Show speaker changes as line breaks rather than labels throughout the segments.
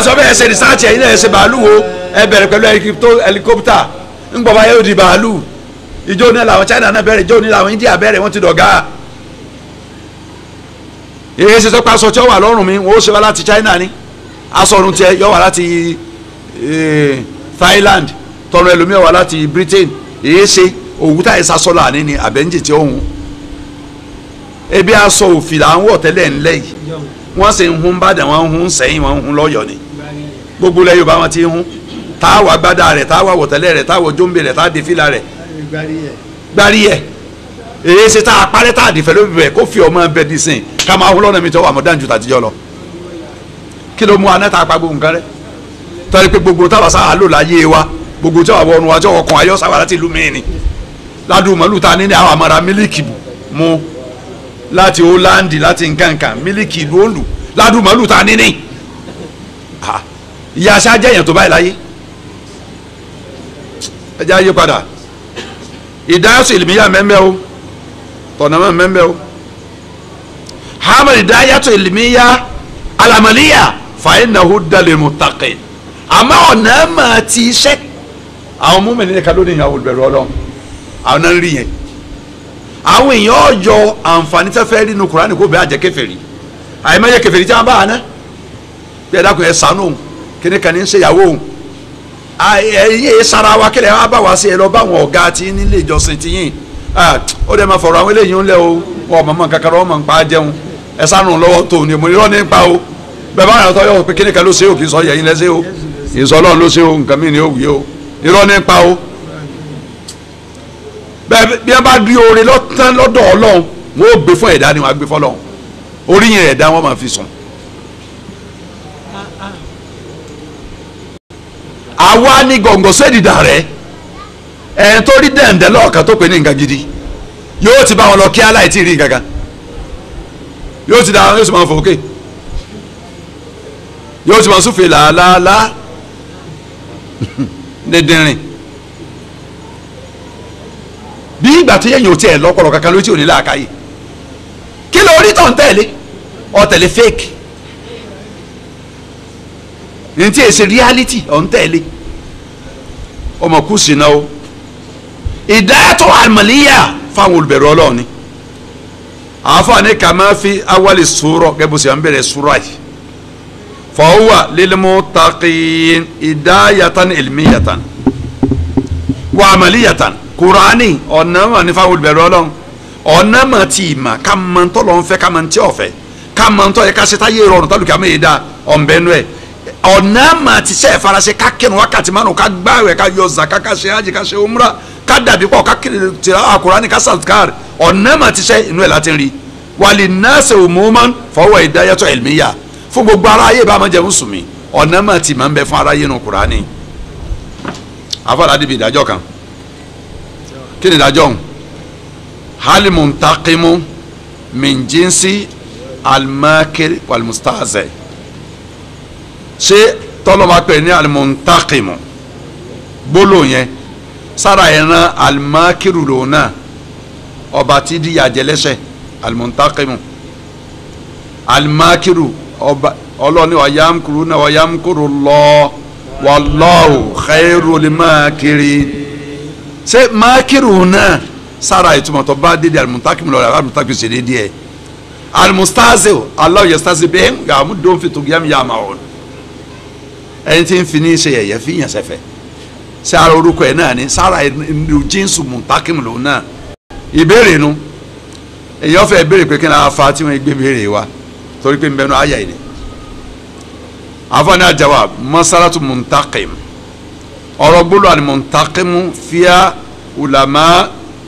sọ bẹ́ẹ̀ ṣe rìsáàtì ẹ̀yin náà ẹ ṣe bàálù wo ẹ bẹ̀rẹ̀ pẹ̀lú ẹlikópítà ńgbọ̀ba yóò di bàálù ìjọ ní làwọn China náà bẹ̀rẹ̀ ìjọ ní làwọn India bẹ̀rẹ̀ wọ́n ti dọ̀gá èyí ṣe sọ́pọ̀ aṣọ tí ó wà lọ́rùn mi wọ́n ó ṣe wá láti China ni aṣọ ọ̀run tiẹ̀ yọ wá láti Thailand tọrọ ẹlòmíọ̀ wá láti Britain èyí ṣe òwúta ìsasọ́lá àní ni àbẹ́ńjì tí ó hùn ebi aṣọ òfì là ń wọ̀ tẹ́lẹ̀ ńlẹ̀ yìí wọ́n sì ń hun bàdàn wọ́n ń hun sẹ́yìn wọ́n ń hun lọ́yọ̀ ni gbogbo ilẹ̀ Yorùbá wọn ti ń hun táwa agbádá rẹ̀ táwa wọ̀tẹ́lẹ̀ rẹ̀ táwa jóńbè rẹ̀ táwa dèfìlà rẹ̀ gbárí ẹ̀ èyí ṣe tá a parẹ́ tá a dìfẹ́ lóbi bẹ̀ kó fi ọmọ bẹ di sìn ká máa hun lọ́nà mi tó wà mọ́ dáńjú tàtijọ́ lọ kí ló mú aná tá a pa gbogbo nǹkan rẹ̀ tọ́lẹ̀ pé gbogbo táwa sáà lò láyé wa gbogbo tí wàá wọnú wa tí wọ́n kàn ayọ́ sáwà láti ìlú mìíní ládùn mọ́lù ta ní àwọn àmàrà mílíkì mu láti Holandi láti nkankan mílíkì ìlú òǹlù ládùn mọ́lù ta ní ní ìyá aṣá jẹ́yàn tó báyìí láyé ẹ jẹ́ ayé padà ìdáyàsó ìlìmíyà mẹ́mẹ́ o tọ̀nàmọ́ mẹ́mẹ́ o hamad ìdáyàtò ìlìmíyà alamaliya fàyínnahu dalil muttaqin àmọ́ ọ̀nà mà ti iṣẹ́ àwọn múmi ní kálódé yẹn àwọn olùbẹ̀rù ọlọ́run àwọn náà ń rí yẹn àwọn èèyàn ọjọ́ àǹfààní tẹ́ fẹ́ rí inú Kùránì kó bẹ́ẹ̀ àjẹ́ kèfèrí àyèmáyé kèfèrí tí wọ́n bá àná bí ẹ dákun ẹ sànú òun kíní kan ní ń ṣèyàwó òun ẹyẹ sara wa kílẹ̀ wá bá wa sí ẹ lọ bá àwọn ọ̀gá tí nílé ìjọsìn ti yìn ó dẹ̀ máa fọ̀rọ̀ àwọn eléyìí ń lẹ̀ o wọn mọ̀ mọ̀ kankan wọn mọ̀ ń pa jẹun ẹ sànù lọ́wọ́ tó ní mo ní irọ́ nípa o bẹ́ẹ̀ bá yàtọ̀ yọ̀ pé kíní kan ló ṣe o kì í sọ yẹ̀yìn lẹ́sẹ̀ o ìsọ ọlọ́run ló ṣe o nǹkan mí ni ó wí o irọ́ nípa o bẹ́ẹ̀ bí wọ́n bá rí oore lọ́tán lọ́dọ̀ ọlọ́run wọ́n ó gbé fún ẹ̀dá ni wọ́n á gbé fọlọ́run orí yẹn ẹ̀dá wọ́n máa fi sùn. àwa ni gọ̀ǹgọ̀ sẹ́dìdà rẹ̀ ẹ̀ tó rí dẹ̀ǹdẹ̀ lọ́ọ̀kan tó pè ní nǹkan gidi yóò ti bá wọn lọ kí aláìtí rí nǹkan kan yóò ti da yóò sì máa fò ókè yóò ti máa súfè làálàálá dídìrín bí ìgbà tó yẹ̀yìn ò tiẹ̀ lọ́pọ̀lọ́ kankan ló tí ò ní láàkáyè kí ló rí tó ń tẹ̀lé ọ tẹ̀lé fake ní tí èsì reality ọ̀ ń tẹ̀lé ọmọ kù sí náà o ìdáyàtọ̀ àmàlíyà fáwọn olùbẹ̀rù ọlọ́ọ̀ni àfààní kàmá fi awali sùúrọ̀ gẹ́gẹ́ sẹ́ ń bẹ̀rẹ̀ sùúrọ̀ yìí fọwọ́ lilmuttaqin ìdáyàtàn ilmiyàtàn wà àmàlíyàtàn kùránì ọ̀nà mà ní fáwọn olùbẹ̀rù ọlọ́run ọ̀nà mà tí mà ká mọ ntọ́ lọ́n fẹ́ ká mọ ntí ọ̀fẹ́ ká mọ ntọ́ yẹ ká ṣe táyé rọrùn tálùkì àmì ìdá ọ̀nbẹ́nu ẹ̀ ọ̀nà mà ti sẹ́ farasẹ́ ká kẹ́nu wákàtí mánu ká gbáwẹ̀ ká yọ zaka ká ṣe hajj ká ṣe umra ká dàbí pọ̀ ká kiri tìrà àkùránì ká sàtkar ọ̀nà mà ti sẹ́ inú ẹ̀ láti rí wàlí nọ́ọ̀sì òmùmán fọwọ́ ìdáyàtọ̀ ẹ̀lmíyà fún gbogbo ara ayé bá máa jẹun sùn mí ọ̀nà mà ti máa ń bẹ fún ara yé nu kùránì afọládìbí ìdájọ́ kan kí ni ìdájọ́ ọ̀hún hali muntakimu min jinsi alimakiri walimustaze ṣé tọ́lọ́mà pè ní alimuntakimu gbólóhùn yẹn sára ìran alimakiru lòun náà ọba tí di yàjẹlẹsẹ alimuntakimu alimakiru ọba ọlọ́ni wàyámkuru náà wàyámkuru lọ wallahu khairul makirin ṣé mákìrù náà sára ìtumọ̀ tó bá dédé alimuntakimu lọ alimuntakimu ṣe dédé ẹ̀ alimustaze aláwọ̀ yẹ staze bẹ́ẹ̀ yàmú dóun fi tugu yàmú yàmú àwọn ẹni tí ń fi ní ṣe yẹ̀yẹ́ fi yàn sẹ́fẹ̀ sára orúkọ ẹ̀ náà ni sára ìlú jíǹsù muntakimu lòun náà ìbéèrè nu èyàn fẹ́ béèrè pé kí ni a fa tí wọ́n gbé béèrè wa torí pé ń bẹnu àyà yìí ni àfọ̀nì àjàwà masalatu muntakim ọ̀rọ̀ gbólóhùn àni muntakimu fíà ulama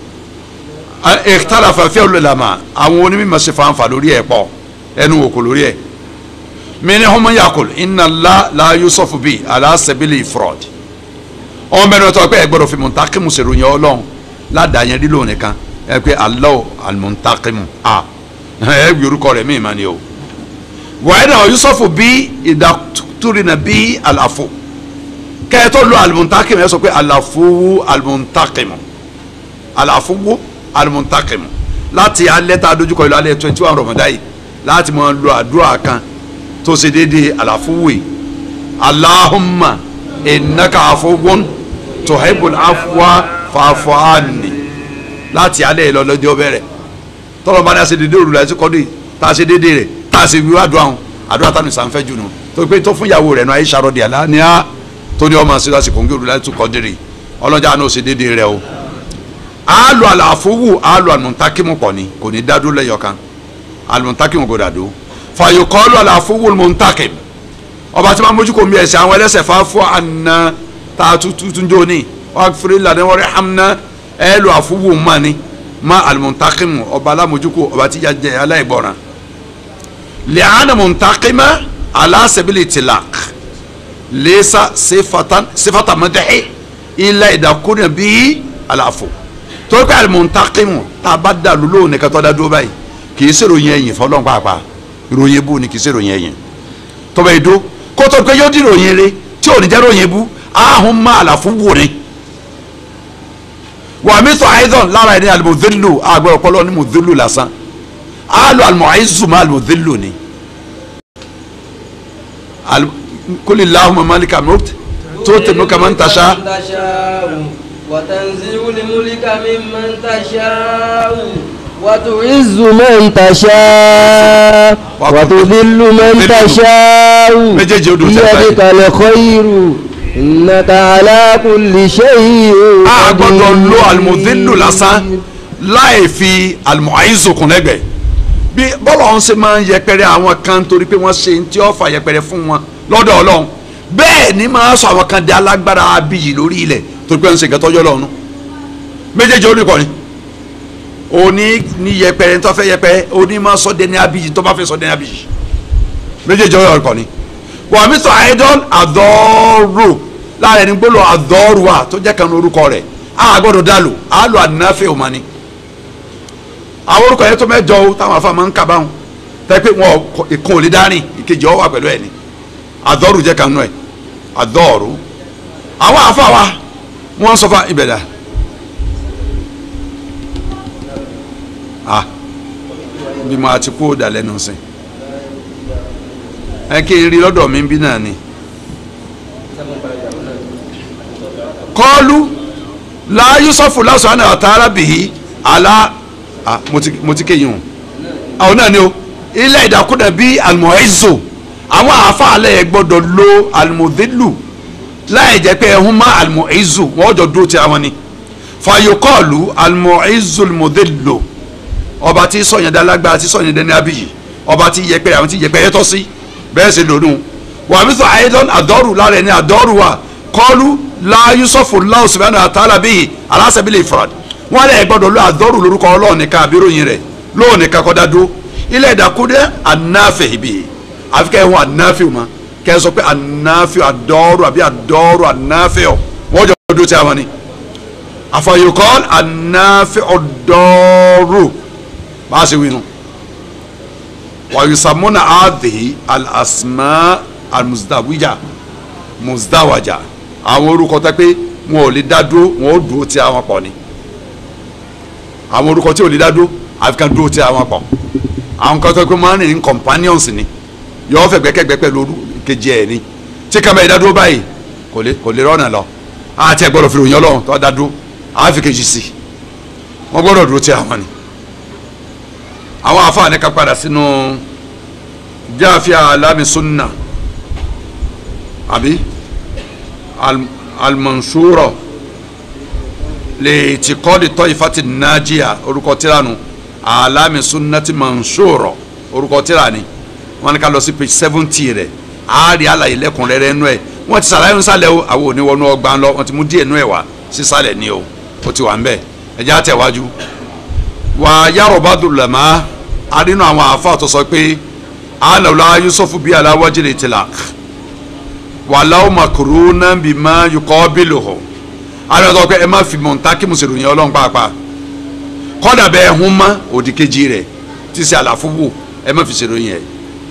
ikhtalafa fíà ulama àwọn onímọ̀ ṣe fanfa lórí ẹ̀ pọ̀ ẹnu wò kò lórí ẹ̀ minhum man yaqul inna Allah la yusafu bi ala sabili ifrad ọmọ mẹ́rin tó pé ẹ gbọ́dọ̀ fi muntakimu ṣèròyìn ọlọ́run ládàá yẹn lílo nìkan ẹ pé Allah al-muntakimu a ẹ gbé orúkọ rẹ̀ míì máa ní o wàá náà yusufu bí ìdàtúrìnà bí àlàfo kẹ́ẹ̀tọ́ lo alimuntakimu ẹ sọ pé àlàfowó alimuntakimu àlàfowó alimuntakimu láti alẹ́ tá a dojúkọ ìlú alẹ́ twenty one rọ̀mọ̀dá yìí láti máa lo àdúrà kan tó ṣe déédéé àlàfowó yìí Allahumma innaka afuwun tuhibbul afwa fa'fu anni láti alẹ́ lọ lọ́jọ́ bẹ̀rẹ̀ tọ́lọ́ bá dá ṣe dédé òrùlé àti kọ́dé tá a ṣe dédé rẹ̀ tá a ṣe wíwá àdúrà hàn àdúrà tánu ìsànfẹ́ jù nù tó pé tó fún ìyàwó rẹ̀ nù ayé sàròdì àlá ni á tó ní ọmọ sí lásìkò ń gé òrùlé àti kọ́dé rẹ̀ ọlọ́jà náà ṣe dédé rẹ̀ o alu àlàfowó alu àlùmọ̀ntákìmù pọ̀ ni kò ní dádó lẹ́yọ̀kan àlùmọ̀ntákìmù kò dàdó fàyòkọ́ alu àlàfowó àlùmọ̀ntákìm ọba tí wọ́n mójú kò mi ẹ̀sẹ̀ àwọn ẹlẹ́sẹ̀ fáfọ́ àná tá a tuntun jó ní wọ́n fi lànà wọ́n rí hamna ẹ̀ lu àfowó mọ́ ni ma alimuntakimu ọba alamojúkú ọba tí yàjẹ aláìgbọràn lẹ́hàn muntakima alasabili tilak lẹ́sà sefata mẹ́tẹ́hẹ́ ilẹ̀ ìdàkúnà bíi àlàfo torí pé alimuntakimu tá a bá dà lulú ní kẹtọ́ da dúró báyìí kì í ṣe ròyìn ẹ̀yìn fọlọ́n pàápàá ròyìn bú ni kì í ṣe ròyìn ẹ̀yìn tọ́ba ìdó kótó pé yóò di ròyìn rẹ tí ò ní jẹ́ ròyìn bú ahùn má àlàfo wò ni wà mí sọ àìsàn lára ẹni alimọ̀délò àgbẹ̀rẹ̀ ọpọlọ ní mọ̀délò lásán àlọ́ alimọ̀ àìsùn má alimọ̀délò ni kólé láhùn mọ́mọ́lìkà mọ́tò tó tẹ̀mú kàmá ń taṣá.
وتنزع الملك ممن تشاء وتعز من تشاء وتذل من تشاء
méjèèjì odò tẹ̀ báyìí.
بيدك الخير إنك على كل شيء
a gbọ́dọ̀
قدير.
lo alimọ̀délò lásán láì fi alimọ̀ àìsùn kún lẹ́gbẹ̀ẹ́ bí bọ́lá ọ̀hún ṣe máa ń yẹpẹrẹ àwọn kan torí pé wọ́n ṣe tí ó fà yẹpẹrẹ fún wọn lọ́dọ̀ ọlọ́run bẹ́ẹ̀ ni máa sọ àwọn kan di alágbára abiyì lórí ilẹ̀ torí pé wọ́n ń ṣe nǹkan tọ́jọ́ lọ́run méjèèjì oníkọ́ ni òní ní yẹpẹrẹ tó fẹ́ yẹpẹrẹ òní máa sọ dẹni abiyì tó bá fẹ́ sọ dẹni abiyì méjèèjì oníkọ́ ni wà mí sọ àìdán àdọ́rò láàrin ẹni gbọ́dọ̀ àdọ́rò wa tó jẹ́ kan orúkọ rẹ̀ a gbọ́dọ̀ dàlù àlọ́ ànáfẹ́ òmání àwọn orúkọ yẹn tó mẹ́jọ o táwọn afa máa ń kábàáhùn tẹ́ pé wọn ìkan ò lè dárìn ìkejì ọ wà pẹ̀lú ẹ̀ ni àdọ́rù jẹ́ kanú ẹ̀ àdọ́rù àwọn afa wa wọ́n sọ fún ìbẹ̀dà ah bí mo àti kó dà lẹ́nu sìn ẹ kí n rí lọ́dọ̀ mi bí náà ni kọ́ọ́lù láyé sọ́fù lásán àná àtàrà bìí àlá ah mo ti mo ti kéyìn o àwọn náà ni o ilẹ̀ ìdàkúdà bíi almuhaizu àwọn àáfàálẹ̀ yẹn gbọ́dọ̀ lo almudhilu láì jẹ́ pé ẹ̀hún má almuhaizu wọ́n jọ dúró ti àwọn ni fàyọkọ́ọ̀lù almuhaizu almudhilu ọba tí sọ̀yìn dálágbá tí sọ̀yìn dẹni abiyì ọba tí yẹpẹ àwọn tí yẹpẹ yẹtọ́ sí bẹ́ẹ̀ sì lónú wà mí sọ àyẹ̀dọ́n àdọ́rù lára ẹni àdọ́rù wa kọ́ọ̀lù la yusufu Allahu subhanahu wa ta'ala bíi aláṣẹ́bílẹ̀ ìfọ̀rọ̀dì wọn lè gbọ́dọ̀ lo àdọrù lórúkọ Ọlọ́run nìkan àbíròyìn rẹ̀ lóun nìkan kọdá dó ilé ìdàkúdẹ anáfẹ ibi àfi kẹ́ ẹ hún anáfẹ o ma kẹ́ ẹ sọ pé anáfẹ àdọrù àbí àdọrù anáfẹ ọ wọn jọ dó tí a wọn ni àfọyọkọ anáfẹ ọdọrù bá a ṣe wí nu wàyùsàmúnà àdìhí alàsìmá almuzdawija muzdawaja àwọn orúkọ tẹ pé wọn ò lè dá dúró wọn ò dúró tí àwọn pọ̀ ni àwọn orúkọ tí ò lè dá dúró àfi kan dúró tí àwọn pọ̀ àwọn kan tó pé máa ń rìn ní companions ni yọ̀ọ́ fẹ́ gbẹ́kẹ́gbẹ́ pẹ̀lú orú kejì ẹ̀ ni tí kàmá yìí dá dúró báyìí kò lè kò lè rọ́nà lọ àti ẹ̀ gbọ́dọ̀ fi ròyìn ọlọ́run tó dá dúró àfi kejì sí i wọ́n gbọ́dọ̀ dúró tí àwọn ni àwọn afáàní ká padà sínú jáfíà alámi sunna àbí al- almansuro lè ti kọ́ di tọ́ ifá ti nàjíà orúkọ tiranu alami sunnati mansuro orúkọ tirani wọn ni ká lọ sí page seventy rẹ àárí àlàyé lẹ́kùnrẹ́rẹ́ nú ẹ̀ wọ́n ti sàlàyé nsàlẹ̀ o àwọn òní wọnú ọgbà ńlọ wọ́n ti mú díẹ̀ nú ẹ̀ wá sísàlẹ̀ ni o ó ti wà ń bẹ̀ ẹ̀jẹ̀ àtẹ̀wájú. wà á yàrá bá dùn lẹ́mọ́ arínú àwọn àáfàá tó sọ pé alàwòlá yusufu bíi aláwájú lè tilak wàláwò makuru náà bí má yukọ́ bílò hó alẹ́ tó pé ẹ má fi mọ̀ntàkì mùsùlùmí ọlọ́run pàápàá kọ́dà bẹ́ẹ̀ hún mọ́ òdì kejì rẹ̀ tí sẹ́ àlàfo wò ẹ má fi ṣèròyìn ẹ̀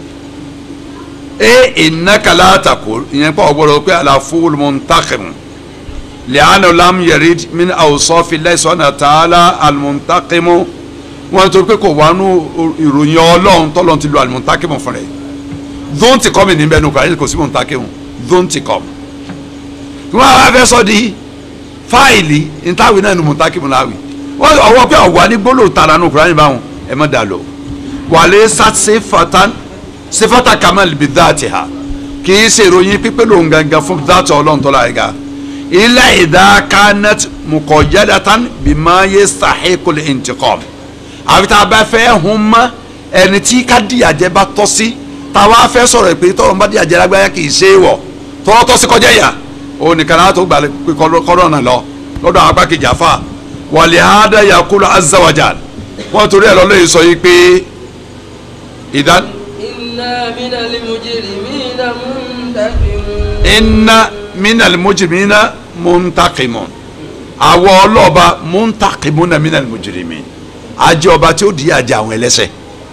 e ìnákàlà àtàkù ìyẹn pọ̀ gbọ́dọ̀ pé àlàfo mọ̀ntàkì mu lẹ́hànà lam yarid min awsafi Allahi subhanahu wa ta'ala al-muntaqim mu wọn tó pé kò wá nú ìròyìn ọlọ́run tọ́lọ́run ti lo al-muntaqim mu fún rẹ̀ dóun ti kọ́ mi níbẹ̀ nù kàrí kò sí muntaqim mu dhuntikom tí wọ́n á fẹ́ sọ di fáìlì ntàwí náà ni muntakimu láwì wọ́n ọwọ́ pé ọ̀wá ní gbólóhùn tara nù kúránì báwọn ẹ má dà lọ wàlẹ́ sàtìfàtàn sífàtà kamal bi dáàtì ha kì í ṣe ìròyìn pípé lòun gangan fún dáàtì ọlọ́run tó láyé ga ilẹ̀ ìdá kanat mukọ̀yẹ́dàtàn bímá yé sàhíkùl intiqam àfi tá a bá fẹ́ hun mọ́ ẹni tí ká díyàjẹ́ bá tọ́ sí táwa fẹ́ sọ̀rọ̀ pé tọ́rọ̀ bá díyàjẹ́ lágbáyà kì í ṣe é wọ̀ tọ́wọ́ tọ́ sí kọjá ìyà òun nìkan náà tó gbà pé kọ́rọ̀ náà lọ lọ́dọ̀ àwọn apákejì àfa wàlẹ̀ àádá yakulu azawajal wọ́n torí ẹ̀ lọ́lọ́ yìí sọ yìí pé ìdán
إنا من المجرمين منتقمون
inna minal mujrimina muntaqimun àwọ ọlọ́ọ̀ba muntakimuna minal mujrimin ajẹ́ ọba tí ó di àjẹ́ àwọn ẹlẹ́ṣẹ̀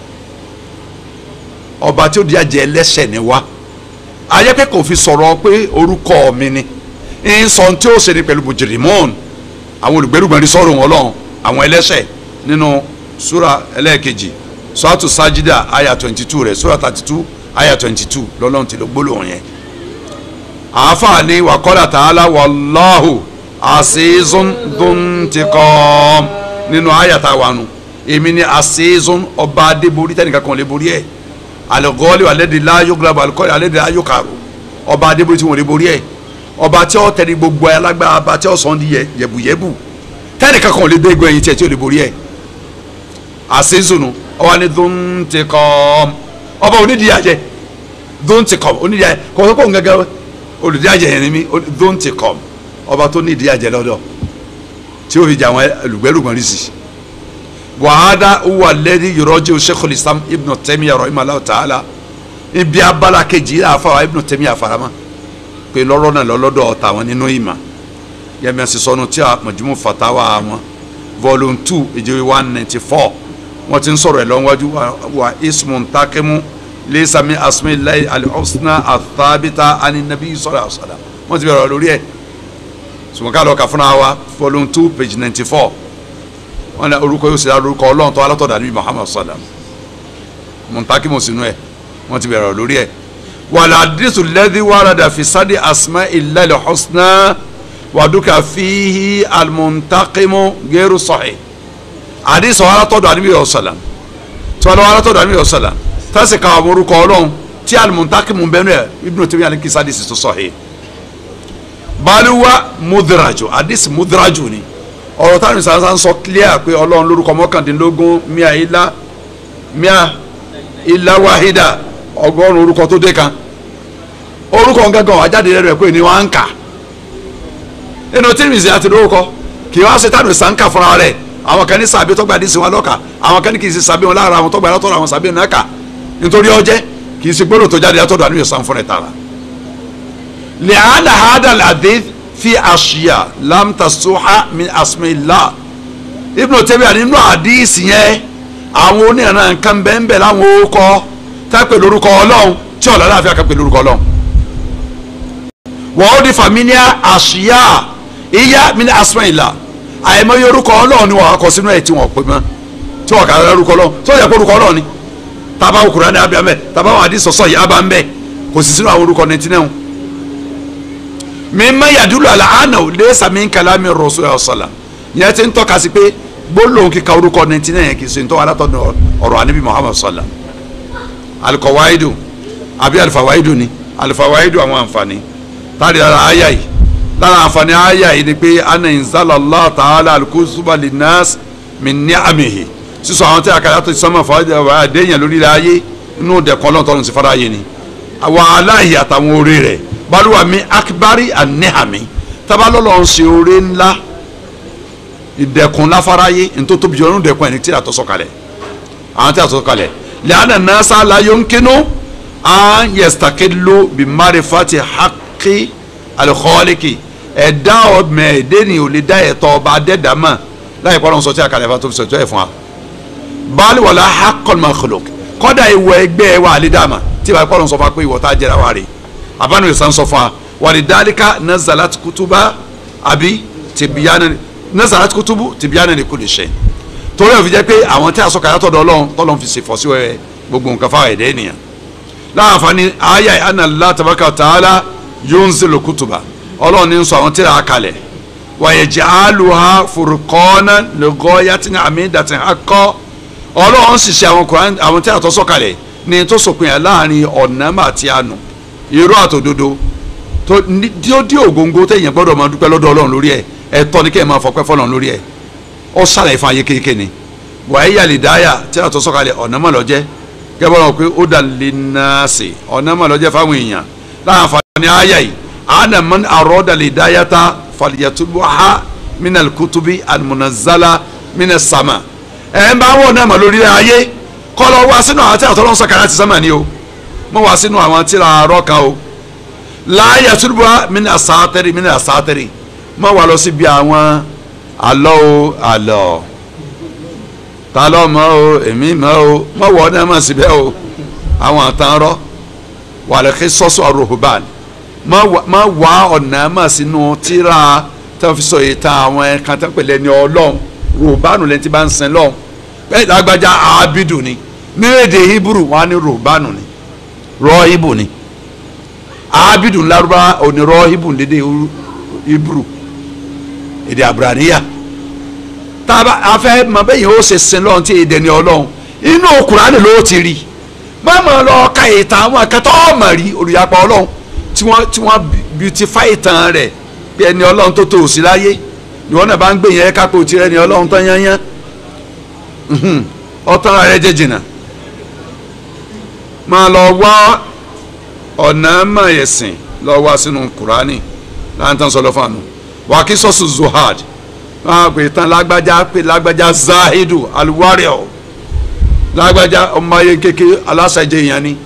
ọba tí ó di àjẹ́ ẹlẹ́ṣẹ̀ ni wá ayé pé kò fi sọ̀rọ̀ pé orúkọ mi ni ń sọ tí ó ṣe ni pẹ̀lú mujrimun àwọn olùgbẹ́rùgbọ́n rí sọ̀rọ̀ wọn lọ́hùn àwọn ẹlẹ́ṣẹ̀ nínú súra ẹlẹ́ẹ̀kejì sọ́ọ̀tù sájídà àyà twenty two rẹ̀ súra thirty two àyà twenty two lọ́lọ́run ti lọ gbólóhùn yẹn àáfàá ni wàkọ́lá tààlà wàláhù àṣìṣún dùntìkọ́m nínú àyàtà wànú èmi ni àṣìṣún ọba adébórí tẹnìkan kan lè borí ẹ̀ àlẹ́gọ́ọ́lì alẹ́dẹ̀ láyọ̀gbàbọ̀ àlùkọ́lì alẹ́dẹ̀ láyọ̀kàrò ọba adébórí tí wọ́n lè borí ẹ̀ ọba tí ó tẹ̀lé gbogbo ẹ̀ alágbára ọba tí ó sọ di yẹ̀bùyẹ̀bù tẹnìkan kan lè dé egbò ẹ̀yìn tiẹ̀ tí ó lè borí ẹ̀ àṣìṣún ọba ní dùntìkọ́m ọba onídìíyàjẹ dùntìkọ́m onídìíyàjẹ kọ̀ọ̀kọ̀ gẹ́gẹ́ olùdíyàjẹ yẹn ni mí dóńtì kọm ọba tó ní ìdíyàjẹ lọ́dọ̀ tí ó fi jà àwọn olùgbẹ́rùgbọ́n rí sí wàhádà wà lẹ́ni yọrọ́jì Sheikhul Islam Ibn Taymiyyah rahimahullah ta'ala ibi abala kejì yìí àfa Ibn Taymiyyah àfarama pé lọ́rọ́ náà lọ́lọ́dọ̀ ọ̀tá wọn nínú ìmọ̀ yẹmi ẹ̀sìn sọnù tí a Majmu Fatawa wọn volume two ìjọba one ninety four wọ́n ti ń sọ̀rọ̀ ẹ̀ lọ́wọ́jú wa ismun takimu lisa min asmillahi alhusna athabita ani nabi sallallahu alaihi wasallam wọ́n ti bẹ̀rẹ̀ lórí ẹ̀ sùmọ́ká lọ kà fúnra wa volume two page ninety four wọ́n ní orúkọ yóò ṣe orúkọ ọlọ́run tó alátọ̀dá níbi muhammad sallam mùtákì mọ̀ sínú ẹ̀ wọ́n ti bẹ̀rẹ̀ lórí ẹ̀ wàlá àdìsù lẹ́dí wàràdà fi sáde asma'illahi alhusna wàdúkà fíhi almuntakimu gẹ́rù sahih àdìsù alátọ̀dá níbi sallam tí wọ́n lọ alátọ̀dá níbi sallam tẹ́sí ka àwọn orúkọ ọlọ́run tí alimuntakimu bẹ́ẹ̀ náà Ibn Taymiyyah ní kisa hadisi tó sahih baluwa mudraju hadisi mudraju ni ọ̀rọ̀ táwọn ìsàn sọ clear pé ọlọ́run lórúkọ mọ́kàndínlógún mia ilá mia ilá wahida ọgọ́rùn orúkọ tó dé kan orúkọ gángan wà jáde rẹ̀ pé ní wọ́n á ń kà nínú Tirmidhi àti lórúkọ kì í wá ṣe táwọn ìsàn kà fúnra rẹ̀ àwọn kan ní sàbí tó gba àdìsí wọn lọ́kà àwọn kan ní kì í ṣe sàbí wọn lára àwọn tó gba látọ̀rọ̀ àwọn sàbí wọn náà kà nítorí ọjẹ́ kì í ṣe gbọ́dọ̀ tó jáde látọ̀dọ̀ àníyàn san fún ẹ̀ tààrà. lẹ́hàn hadal hadith fi àṣìyà lamtasuha min asmillah Ibn Taymiyyah nínú àdìsí yẹn àwọn onírànà nǹkan bẹ́ẹ̀ láwọn orúkọ tápẹ̀ lórúkọ ọlọ́run tí ọ̀la láàfin àkàpẹ̀ lórúkọ ọlọ́run. wọ́n ó di fàmílíà àṣìyà ìyá min asmillah àìmọye orúkọ ọlọ́run ni wọ́n kọ sínú ẹ̀ tí wọ́n pè mọ́ tí wọ́n kà á lórúkọ ọlọ́run tó yẹ kó orúkọ ọlọ́run ni taba okura ni abia mbẹ taba wọn adi sọsọ yìí aba mbẹ kò sì sínú àwọn orúkọ nẹtí náà mi ma yàdúrà àlà àná ò lé sàmì nkàlà mi rọ̀ sọ́yà ọ̀sọ̀là yẹn ti ń tọ́ka sí pé gbólóhùn kíka orúkọ nẹtí náà yẹn kì í ṣe ntọ́ alátọ́nu ọ̀rọ̀ àníbi Muhammad sọ̀là alikọ̀wáìdù àbí alifawáìdù ni alifawáìdù àwọn àǹfààní táàrí lára àyà yìí lára àǹfààní àyà yìí ni pé ana inzala ta'ala alikusuba linnas min ni'amihi sísọ àwọn tí a kàdá tó ti sọmọ fún àdéhìyàn lórí ilẹ̀ ayé inú dẹ̀kọ́ lọ́tọ́run sí fara ayé ni àwọn aláìyí àtàwọn oore rẹ̀ balùwà mi akibari anihami tabalọ́lọ́ ń ṣe oore ńlá ìdẹ̀kùn láfaráyé nítorí tóbi jọ nínú dẹ̀kùn ẹni tí a tọ́ sọ̀kalẹ̀ àwọn tí a tọ́ sọ̀kalẹ̀ lẹ́yìn nasa la yomkinu an yestakilu bi marifati haki alikọ́ọ́lìkì ẹ̀dá ọ̀mẹ̀ẹ́dẹ́ni ò lè dá ẹ̀tọ́ ọba adẹ́dàmà láì pọ́n lọ́n sọ tí a kàlẹ́ fà tó fi sọ̀tọ́ ẹ̀ fún wa baali wala hakol makhluk kọ́dà ìwọ ẹgbẹ́ wa alidama tí wàá kọ́ ló ń sọ fún wa pé ìwọ tá a jẹra wa rè abánu ìsàn sọ fún wa wàlí dálíkà nazalat kutuba àbí tìbíyánà nazalat kutubu tìbíyánà ní kulli shay torí òfin jẹ́ pé àwọn tí a sọ kàyà tọ̀dọ̀ ọlọ́run tọ́lọ́run fi ṣèfọ́ sí wẹ́ẹ́ gbogbo nǹkan fáwọn ẹ̀dẹ́ ènìyàn láàfààní ayé anna Allah tabaraka wa ta'ala yunzilu kutuba ọlọ́run ní sọ àwọn tíra kalẹ̀ wàyẹ̀jẹ̀ aluha furukọ́nà lẹ́gọ́yàtìní àmìdàtì akọ́ ọlọ́run sì ṣe àwọn Kùránì àwọn tíra tó sọ kalẹ̀ ní tó sòpin ẹ̀ láàrin ọ̀nàmà àti ànú irọ́ àtòdodo tó ní tí ó dí ògóńgó téèyàn gbọ́dọ̀ máa dúpẹ́ lọ́dọ̀ ọlọ́run lórí ẹ̀ ẹ̀tọ́ ni kéèyàn máa fọpẹ́ fọlọ́run lórí ẹ̀ ó sàlàyé fún ayé kéèké ni wàyí yàlìdáyà tíra tó sọ kalẹ̀ ọ̀nàmà lọ́jẹ́ gẹ́gẹ́ bọ́lá pé ó dà lè nàásì ọ̀nàmà lọ́jẹ́ fáwọn èèyàn láàfààní àyà yìí ana man aroda lidayata falyatubha min alkutubi almunazala min as-sama ẹ ń bá wọn náà mọ lórí ayé kọ́ lọ wá sínú àwọn tí àwọn tọ́lọ́ ń sọ̀kàrà ti sánmà ni o mọ wá sínú àwọn tí ra arọ́ kan o láàyè tubha min asátẹ́rì min asátẹ́rì mọ wá lọ síbi àwọn àlọ́ o àlọ́ ta ló mọ̀ o èmi mọ̀ o mọ wọ náà mọ̀ síbẹ̀ o àwọn àtàn rọ wàlẹ́kẹ́ sọ́sọ́ àròhùbán má wá ọ̀nà mà sínú tíra tí wọ́n fi sọ yìí tán àwọn ẹ̀ka tó ń pèlè ní ọlọ́run ròbánu lẹ́ni tí bá ń sin lọ́hùn bẹ́ẹ̀ lágbájá abidu ni ní èdè hebrew wọn á ní ròbánu ni rọ́ọ̀hìbù ni abidu ńlárúbá òní rọ́ọ̀hìbù lédè hebrew èdè abraniya tába afẹ́ mọ bẹ́ẹ̀ yẹn ó ṣe sin lọ́hùn tí èdè ní ọlọ́run inú Kùránì ló ti rí má mọ̀ lọ ka ìtàn àwọn akẹ́tọ́ ọ̀mọ̀ rí olùyàpọ̀ ọlọ́run tí wọ́n tí wọ́n beautify ìtàn rẹ̀ bí ẹni ọlọ́run tó tó òsì láyé ni wọ́n náà bá ń gbé yẹn kápò tirẹ̀ ni ọlọ́run tán yányán ọ̀tàn rẹ̀ jẹ́ jìnnà máa lọ wá ọ̀nà mayẹ̀sìn lọ wá sínú kùránì láǹtàn sọlọ fáànù wà kí sọ́sù zohad máa pè tán lágbájá pé lágbájá zahidu alwario lágbájá ọmọ ayé kékeré aláṣẹjẹ yẹn ni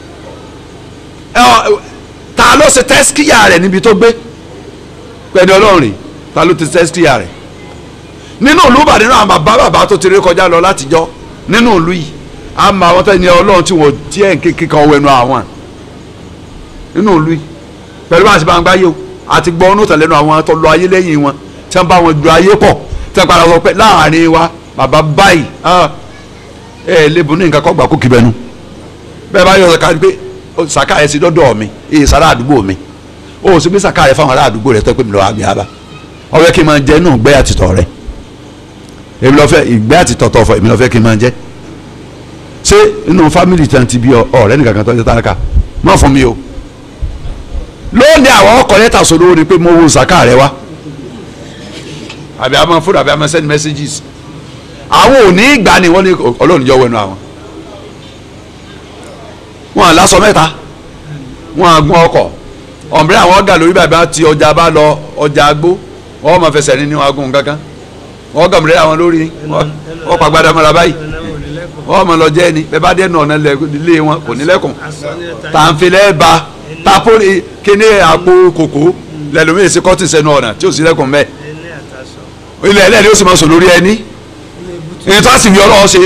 ta ló ṣe tẹ́síkìyà rẹ̀ níbi tó gbé pẹ̀lú ọlọ́run rè ta ló ti tẹ́síkìyà rẹ̀ nínú ìlú Ìbàdàn nínú àwọn bàbá bàbá tó ti rí kọjá lọ látijọ́ nínú ìlú yìí a mọ àwọn tẹ́ni ọlọ́run tí wọ́n díẹ̀ kíkan wẹnu àwọn nínú ìlú yìí pẹ̀lú bá a ṣe bá ń gbáyé o àti gbọ́ ọ́nù tẹ̀lẹ́nu àwọn tó lọ ayé lẹ́yìn wọn tí wọ́n bá wọn ju ayé pọ̀ tí wọ́n padà sọ pé láàrin wa bàbá báyìí ẹ ẹ lébu ní nǹkan kọ́ gbà kó kí bẹnu bẹ́ẹ̀ bá yọ ọ̀sẹ̀ ká pé saka yẹ si dọdọ mi ee sara àdúgbò mi o sì bí saka yẹ fáwọn ará àdúgbò rẹ tó pé mi lọ àgbẹ̀ yaba ọbẹ̀ kí n máa jẹ inú ìgbẹ́ àtìtọ̀ rẹ èmi lọ fẹ́ ìgbẹ́ àtìtọ̀ tọ̀ fọ èmi lọ fẹ́ kí n máa jẹ ṣé inú fámìlì tí wọn ti bí ọ̀rẹ́ nìkan kan tó ń jẹ tánaka má fún mi o lónìí àwọn ọkọ̀ lẹ́tà sọ̀rọ̀ ni pé mo wo saka rẹ wá àbí àmọ́ fúnra àbí àmọ́ send messages àwọn ò ní ìgbà ni wọ́n ní ọlọ́run jọ wẹnu àwọn wọn à lásọ mẹ́ta wọn à gún ọkọ̀ ọ̀nbẹ́rẹ́ àwọn ọ̀gá lórí bàbá tí ọjà bá lọ ọjà agbó wọ́n máa fẹsẹ̀ ní níwọ̀n agún kankan wọ́n gà mìíràn àwọn lórí wọ́n pa gbadá mọ́ra báyìí wọ́n máa lọ jẹ́ ni bẹ́ẹ̀ bá dé nù ọ̀nà ilé wọn kò ní lẹ́kùn tàǹfilẹ́ ba tapo kíní àpò kòkó lẹ́lòmíì sí kọ́tì sẹ́nu ọ̀nà tí ò sí lẹ́kùn mẹ́ ilẹ̀ ẹlẹ́ni ó sì máa sọ lórí ẹni èyí tó a sì fi ọlọ́wọ́ ṣe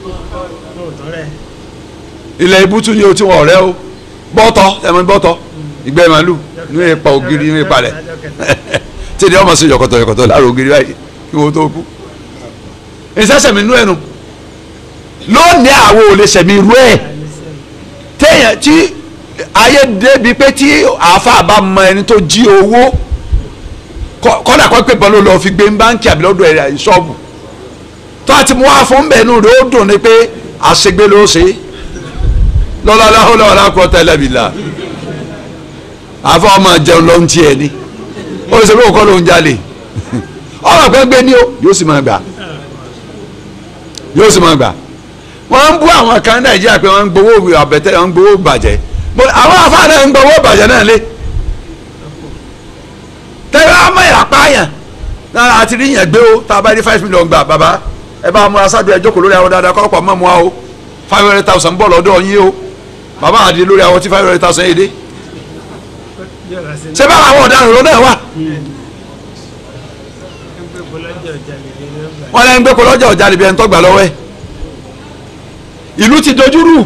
ilẹ̀ ibùtú ni o ti wọ̀ ọ̀rẹ́ o bọ́tọ̀ ẹ̀mọ bọ́tọ̀ ìgbẹ́ màálù ní ipa ògiri ní ipa rẹ̀ tí ni ọmọ sí yọkọtọ yọkọtọ láàrọ̀ ògiri báyìí kí wọ́n tó kú. ìṣẹ́sẹ̀ mi nú ẹnu lónìí àwọn ò lè sẹ̀mí irú ẹ̀ téèyàn tí ayé débi pé tí àáfàá bá mọ ẹni tó jí owó kọ́dà kọ́ pé bọ́lú lọ fi gbé báńkì àbí lọ́dọ̀ ẹ̀ ṣọ́ọ̀bù tó a ti mú wá fún bẹ́ẹ̀ nù rẹ̀ ó dùn ní pé àṣegbé ló ṣe é lọ́la láhùlọ́ ọ̀la kọ́ tẹ́lẹ̀ mi la àfọ ọmọ jẹun ló ń tiẹ̀ ni ó ṣe pé òkọ́ ló ń jalè ọmọ pẹ́ gbé ní o yóò sì máa gbà yóò sì máa gbà wọ́n ń bú àwọn kan nàìjíríà pé wọ́n ń gbowó àbẹ̀tẹ̀ wọ́n ń gbowó bàjẹ́ àwọn afáàná ń gbowó bàjẹ́ náà lé tẹ́lẹ̀ ọmọ ìràpáyàn náà àti rí yẹn gbé o tá a bá rí five million gbà bàbá ẹ bá múra sábẹ́ ẹ jókòó lórí àwọn dáadáa kọ́ ọ̀pọ̀ mọ́ mu wa o five hundred thousand bọ̀ lọ́dọ̀ yín o bàbá àdé lórí àwọn tí five hundred thousand yìí dé ṣé báwa àwọn ọ̀daràn ló náà wà wọ́n lẹ́nu gbé kó lọ́jà ọ̀jà níbi ẹni tó gbà lọ́wọ́ ẹ̀ ìlú ti dojúrú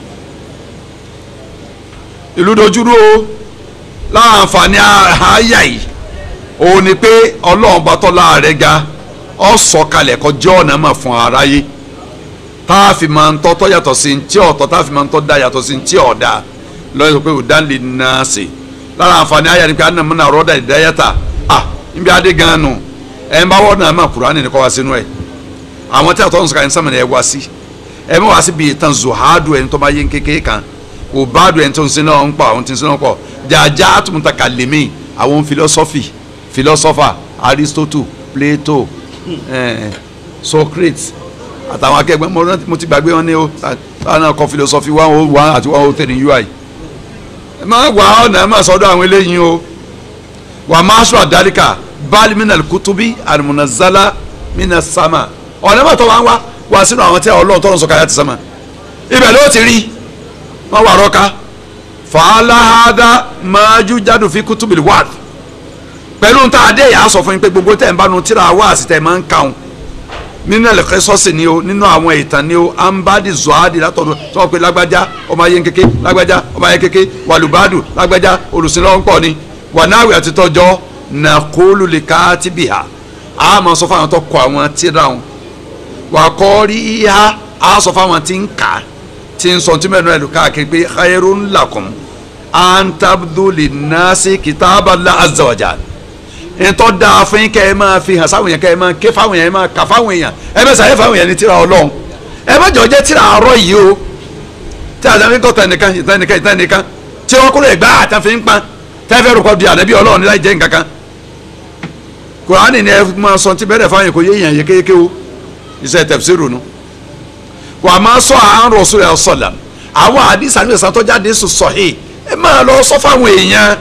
ìlú dojúrú o láǹfààní àáyá yìí òun ni pé ọlọ́run bá tọ́lá rẹ̀ ga ọ̀ sọ̀kalẹ̀ kọjá ọ̀nà mà fún aráyé tá a fi máa ń tọ́ tọ́ yàtọ̀ sí ntí ọ̀tọ̀ tá a fi máa ń tọ́ da yàtọ̀ sí ntí ọ̀dà lọ́yìn sọ pé òdà lè nà á sè lára àǹfààní ayé ni pé àná múna rọ́dà ìdáyàtà à níbi adé gan nù ẹ̀ ń bá wọ́n náà má Kùránì ní kọ́ wá sínú ẹ̀ àwọn tí a tọ́ ń sọ̀rọ̀ ẹ̀ ń sàmìnà ẹ̀ wá sí ẹ̀ mọ̀ wá sí bíi tán zuhadu ẹ̀ ń tọ́ bá yé kékeré kan kò bá dùn ẹ̀ ń tó ń sin náà ń pa àwọn tí ń sin náà pọ̀ jàjà àtúntà kàlẹ́mì àwọn philosophy philosopher Aristotle Plato eh, Socrates àtàwọn akẹgbẹ́ mo rántí mo ti gbàgbé wọn ní o táwọn náà kọ philosophy one oh one àti one oh three ui ẹ máa wà ọ̀nà ẹ máa sọ́dọ̀ àwọn eléyìí o wà máa sọ àdáríkà báàlì minal kutubi alimunazala minas sama ọ̀nà mọ̀tọ́ wa ń wá wá sínú àwọn tí ọlọ́run tọ́lọ́ sọ̀kalẹ̀ àti sama ibẹ̀ ló ti rí wọ́n wà rọ́ká fàálàhádà máájú jádù fi kutubi wad pẹ̀lú ntá adé yà á sọ fún yín pé gbogbo tẹ̀ ń bá nu tíra wá àsìtẹ̀ máa ń kàún nínú ẹlẹ́kẹ́ sọ́ọ̀sì ni o nínú àwọn ìtàn ni o ambadi zohadi látọ̀dọ̀ tí wọ́n pe lágbájá ọmọ ayé kéke lágbájá ọmọ ayé kéke wàlúbádù lágbájá olùsìnlọ́pọ̀ ni wànáwì àti tọ́jọ́ nàkólù lè ká ti bì hà á máa sọ fáwọn tó kọ àwọn tíra wọn wà kọ́ rí ìhà á sọ fáwọn tí ń kà tí ń sọ tí mẹ́rin ẹ̀lú káàkiri pé khairun lakum an tabdu linnasi kitaballah azza wa jalla ntọ́ da fún yín kẹ́ ẹ máa fi hàn sáwọn yẹn kẹ́ ẹ máa ké fáwọn yẹn ẹ máa kà fáwọn èèyàn ẹ bẹ sàyẹ fáwọn yẹn ní tíra ọlọ́run ẹ má jọ jẹ́ tíra àárọ̀ yìí o tí a sàmì kọ́ tẹnìkan ìtẹnìkan ìtẹnìkan tí wọ́n kúrò ẹ̀gbá àtàfin ń pa tẹ́fẹ́ rúkọ di ànábì ọlọ́run níláì jẹ́ nǹkan kan kùránì ni ẹ máa sọ ti bẹ̀rẹ̀ fáwọn yẹn kò yé èèyàn yékéyéké o iṣẹ́ tẹ̀síìrù nu wà á máa sọ àwọn Rasulullah sallam àwọn àdìsá ní ìsàn tó jáde sùn sọ̀hìn ẹ máa lọ sọ fáwọn èèyàn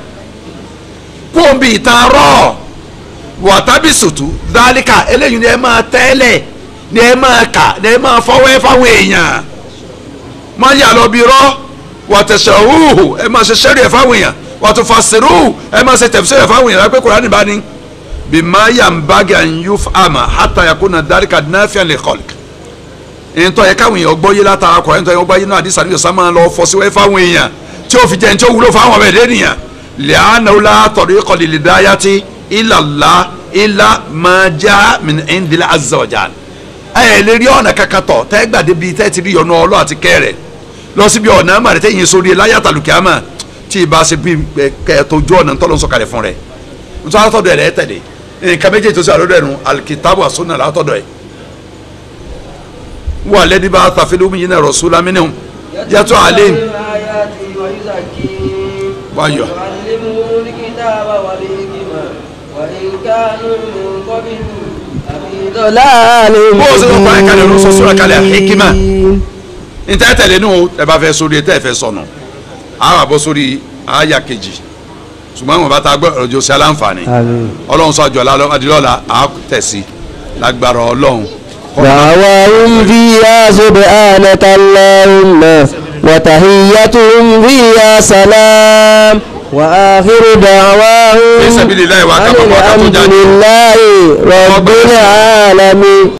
kó o bí ìtàn rọ̀ wọ̀tábí sùtù dálíkà eléyìí ni ẹ máa tẹ́lẹ̀ ni ẹ máa kà ni ẹ máa fọwọ́ ẹ fáwọn èèyàn máa yà lọ bí rọ́ wọ̀tẹ̀sẹ̀ húhù ẹ máa ṣe sẹ́rí ẹ fáwọn èèyàn wọ̀tò fàṣẹrù ẹ máa ṣe tẹ̀síṣẹ́ ẹ fáwọn èèyàn lápẹ́ kúránì bá ní. bí máa yà ń bá gà ń yú àmà hátà yà kó na dálíkà náfíà lè kọ́lì. ìyẹntọ́ yẹ káwọn èèyàn gbọ́ yé látara kọ̀ ẹ̀ńtọ́ yẹ gbọ́ yé náà àdìsá ní ọ̀sán máa lọ fọ́ síwẹ́ fáwọn èèyàn tí ó fi jẹ́ ní tí ó wúlò fáwọn ọmọ ẹ̀dẹ́ nìyàn lẹ́yìn àná látọ̀rí kọ́lì lè dáyà tí ilàlá ilà máa já min indila azza wa jal ẹ lè rí ọ̀nà kankan tọ̀ tẹ́ gbàdé bíi tẹ́ ti rí yọnu ọlọ́ àti kẹrẹ̀ lọ síbi ọ̀nà àmàlẹ́ tẹ́yìn sórí láyàtà lùkìámà tí ìbá ṣe bí kẹ́ẹ̀tọ́jú ọ̀nà tọ́lọ́ ń sọ̀kalẹ̀ fún rẹ̀ nítorí àtọ́dọ̀ rẹ̀ tẹ̀lé nǹkan méjèèjì tó ṣe àlọ́dọ̀ ẹ̀nu alikitabu àsúnà látọ̀dọ̀ ẹ̀ wà lẹ́ni bá tàfẹ́lẹ́ omi yìí náà rasula minhum yàtọ̀ àlẹ́ wáyọ̀
وإن كانوا من قبل لفي ضلال
bó o ṣe lọ fún àyíkalẹ̀ ló sọ sọ́ra kalẹ̀ hikima
مبين
níta tẹ̀lé nù ẹ bá fẹ́ sórí ẹ tẹ́ fẹ́ sọnù àwọn àbọ̀ sórí àyà kejì ṣùgbọ́n àwọn bá ta gbọ́ ọjọ́ sí aláǹfààní
آمين
ọlọ́run sọ àjọ adìlọ́la à tẹ̀sí lágbára ọlọ́run.
دعواهم فيها سبحانك اللهم وتحيتهم فيها سلام وآخر دعواهم
في سبيل الله وكفى
أن
وكفى
الحمد
جاهد.
لله رب العالمين